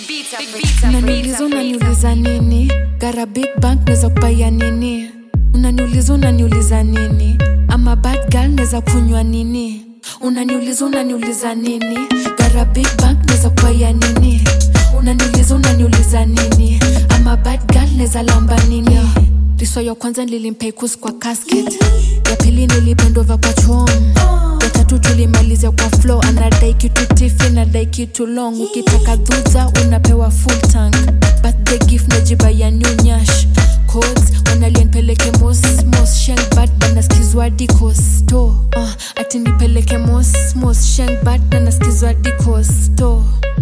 unaniuliza unaniuliza nini gara big bank neza kupaya nini unaniuliza unaniuliza nini ama bad girl neza kunywa nini unaniuliza unaniuliza nini gara big bank neza kupaya nini unaniuliza unaniuliza nini ama bad girl neza lamba nini riso ya kwanza nilimpeikus kwa casket ya pili nilipendova kwa chom ya tatu tulimalizia kwa flow anadai kitu tifi anadai kitu long ukitaka dhudha unapewa full tank birthday gift najiba ya new nyash codes wanalienpeleke mos mos sheng bad banaskizwa dikos to uh, ati nipeleke mos mos sheng bad banaskizwa dikos to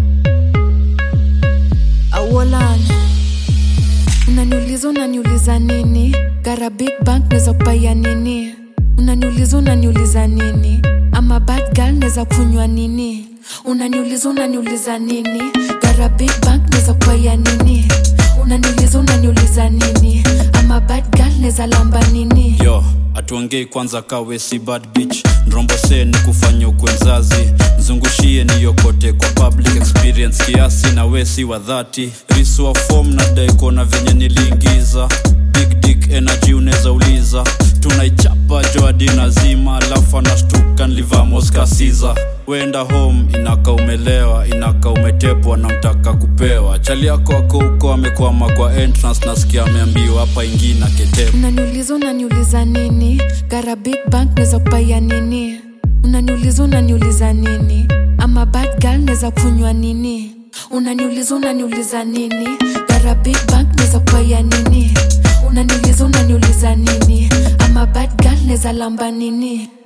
awolan unaniuliza unaniuliza nini gara big bank neza kupaya nini unaniuliza unaniuliza nini ama bad girl neza kunywa nini unaniuliza unaniuliza nini gara big bank neza kupaya nini unaniuliza unaniuliza nini ama bad girl neza lamba nini yo atuongei kwanza kawe si bad bitch nrombose ni kufanya ukwenzazi mzungushie niyokote kwa public experience kiasi na we si wa dhati riswa fom na daikona venye niliingiza big dick energy unaweza uliza tunaichapa joadi nazima alafu anashtuka nlivaa moskasiza wenda home inaka umelewa inaka umetepwa na mtaka kupewa chali yako ako huko amekwama kwa entrance nasikia ameambiwa hapa ingina ketepa unaniuliza unaniuliza nini gara big bank neza kupaya nini unaniuliza unaniuliza nini ama bad girl neza kunywa nini unaniuliza unaniuliza nini gara big bank neza kupaya nini unaniuliza unaniuliza nini ama bad girl neza lamba nini